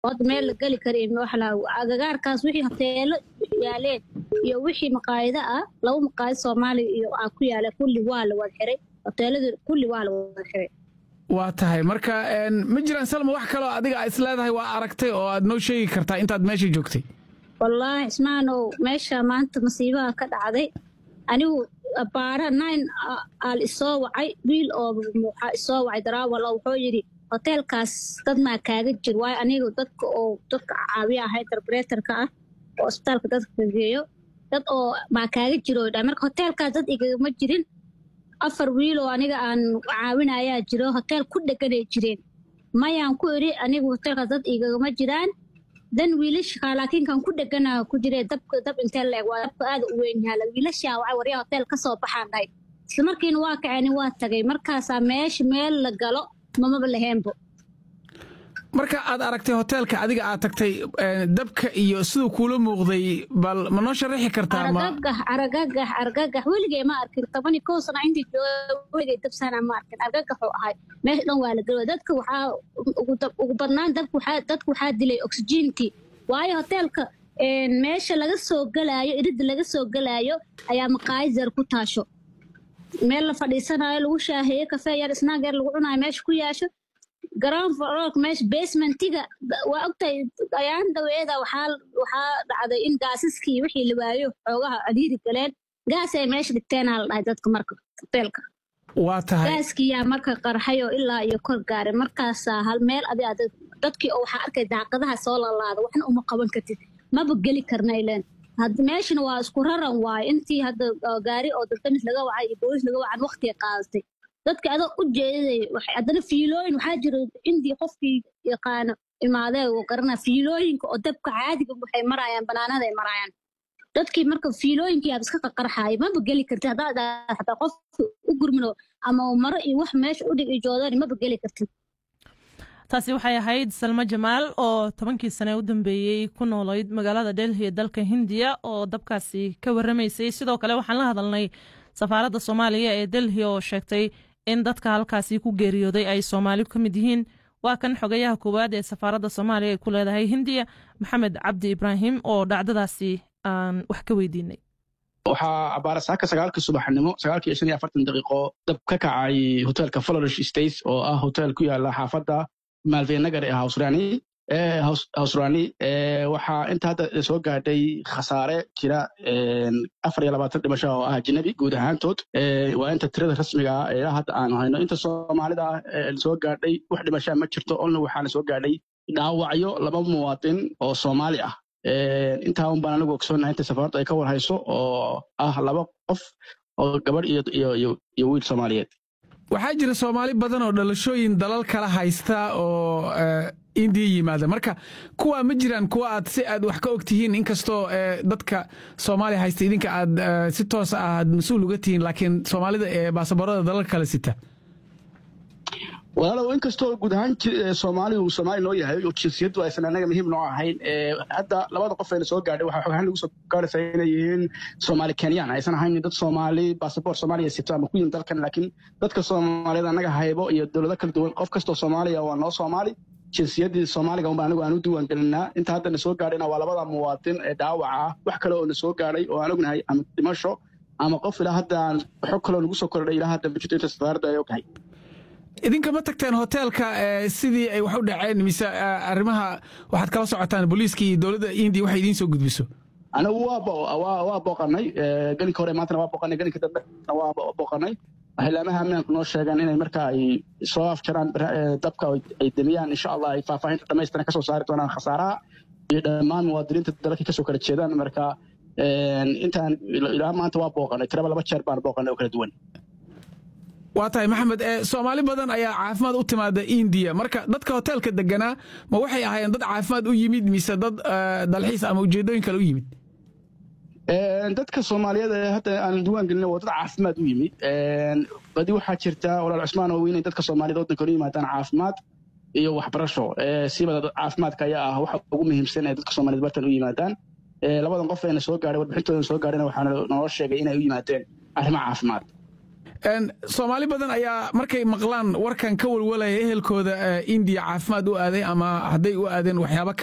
hadda meel la geli kara agagaarkaas wixii hoteelo yaaleen iyo wixii maqaayado ah laba maqaayad soomaaliya iyo aa ku yaala kulli waa la wada xiray hoteelada kulli waa la wada xiray waa tahay marka ma jiraan salma wax kaloo adiga is leedahay waa aragtay oo aad noo sheegi kartaa intaad meesha joogtay wallaahi ismaanow meesha maanta masiibaha ka dhacday anigu baara nine aal isoo wacay wiil oo waxaa isoo wacay daraawal oo wuxuu yidhi hoteelkaas dad maa kaaga jir waayo anigu dadka oo dadka caawiya ahay interpreterka ah oo isbitaalka dadka geeyo dad oo maa kaaga jiro dha marka hoteelkaas dad igagama jirin afar wiil oo aniga aan caawinayaa jiro hoteel ku dheganay jireen mayaan ku idhi anigu hoteelkaas dad igagama jiraan dan wiilasha laakiin kan ku dhegana ku jiree dabka dab intee la eg waa dabka aada u weyn yaala wiilashaa wacay waryaa hotel ka soo baxaan dhahay isla markiina waa kaceen waa tagay markaasaa meesha meel la galo mamaba laheenbo marka aad aragtay hoteelka adiga aad tagtay dabka iyo siduu kuula muuqday bal ma noo sharaxi kartaa argagax argagax argagax weligay ma arkin toban iyo kow sana intii jooga weligay dabsana ma arkin argagaxuu ahay meesha dhan waa la gelo dadka waxaa ugu badnaan dabka waxaa dadka waxaa dilay oxygentii waayo hoteelka meesha laga soo galaayo iridda laga soo galaayo ayaa maqaayad yar ku taasho meel la fadhiisanayo lagu shaaheeyo kafee yar snaag yar lagu cunayo meesha ku yaasho garoon farolka meesha basementiga waa ogtahay ayaan daweeda waxaa waxaa dhacday in gaasiskii wixii la waayo xoogaha cadiiri galeen gaas ay meesha dhigteenaa la dhahay dadka marka hoteelka waa tahay gaaskiyaa marka qarxay oo ilaa iyo kor gaaray markaasaa hal meel adi ad dadkii oo waxaa arkay daaqadaha soo lalaada waxna uma qaban kartid maba geli karna ileen hadda meeshana waa isku raran waayo intii hadda gaari oo daldamis laga wacay iyo boolis laga wacan waqtiga qaadatay dadka adoo u jeeday haddana fiilooyin waxaa jira indii qofkii yaqaano imaadee uu garanaa fiilooyinka oo dabka caadiga waxay maraayaan banaanada ay maraayaan dadkii marka fiilooyinkii aad iska qaqarxaaya maba geli kartid haddaad hataa qof u gurmino ama maro iyo wax meesha u dhig iyo joodani maba geli kartid taasi waxay ahayd salmo jamaal oo tobankii sane u dambeeyey ku noolayd magaalada delhi ee dalka hindiya oo dabkaasi ka warramaysay sidoo kale waxaan la hadalnay safaaradda soomaaliya ee delhi oo sheegtay in dadka halkaasi ku geeriyooday ay soomaali ka mid yihiin waa kan xogayaha koowaad ee safaaradda soomaaliya ay ku leedahay hindiya maxamed cabdi ibraahim oo dhacdadaasi aan wax ka weydiinay waxaa abaara saaka sagaalkii subaxnimo sagaalkii shan iyo afartan daqiiqo dab ka kacay hoteelka florish states oo ah hotel ku yaala xaafadda maalveynagar ee hawsrani hawsrani waxaa inta hadda soo gaadhay khasaare jira afar iyo labaatan dhimasho oo ah ajnabi guud ahaantood waa inta tirada rasmiga ah ee hadda aanu hayno inta soomaalida ah soo gaadhay wax dhimashaa ma jirto olna waxaana soo gaadhay dhaawacyo laba muwaadin oo soomaali ah intaa un baan anigu ogsoonnahay inta safaaradu ay ka warhayso oo ah laba qof oo gabadh iyo wiil soomaaliyeed waxaa jira soomaali badan oo dhalashooyin dalal kala haysta oo indiya yimaada marka kuwa ma jiraan kuwa aad si aad wax ka og tihiin inkastoo dadka soomaaliya haysta idinka aad si toos ah aad mas-uul uga tihiin laakiin soomaalida ee baasaboorada dalal kale sita walaalow inkastoo guud ahaan soomaalidu soomaali noo yahay oo jinsiyaddu aysan anaga muhiim noo ahayn hadda labada qof ayna soo gaadhay waxaa xogahaan lagu soo gaaraysaa inay yihiin soomaali kenyaan aysan ahayn dad soomaali basaboor soomaaliya sito ama ku yihin dalkan laakiin dadka soomaaliyada annaga haybo iyo dowlado kala duwan qof kastoo soomaaliya waa noo soomaali jinsiyaddii soomaaliga unba anigu aan u diiwaan gelinaa inta hadda na soo gaadhayna waa labada muwaadin ee dhaawaca ah wax kale oo na soo gaadhay oo aan ognahay ama dhimasho ama qof ilaa hadda aan xog kaloo nagu soo kordhay ilaa hadda bujito inta safaaradda ay ognahay idinka ma tagteen hoteelka sidii ay wax u dhaceen mise arrimaha waxaad kala socotaan booliiska iyo dowladda indiya waxay idiin soo gudbiso anigu waa booqanay gelinka hore maantana waa booqanay gelinka dambena waa booqanay xilaamaha ammaanku noo sheegeen inay marka ay soo afjaraan dabka ay demiyaan insha allah ay faahfaahinta dhamaystiran kasoo saari doonaan khasaaraha iyo dhammaan muwaadiniinta dalkii kasoo kala jeedaan marka intaan ilaa maanta waa booqanay tiraba laba jeer baan booqanay oo kala duwan waa tahay maxamed soomaali badan ayaa caafimaad u timaada indiya marka dadka hoteelka deganaa ma waxay ahaayeen dad caafimaad u yimid mise dad dalxiis ama ujeedooyin kale u yimid dadka soomaaliyeed ee hadda aan diiwaan gelina waa dad caafimaad u yimid badi waxaa jirta walaal cusmaan oo inay dadka soomaaliyed waddanka u yimaadaan caafimaad iyo waxbarasho siibada caafimaadka ayaa ah waxa ugu muhiimsan ee dadka soomaaliyed bartan u yimaadaan labadan qof eena soo gaadhay warbixintoodan soo gaadhayna waxaa naloo sheegay inay u yimaadeen arrimo caafimaad soomaali badan ayaa markay maqlaan warkan ka walwalaya ehelkooda indiya caafimaad u aaday ama hadday u aadeen waxyaaba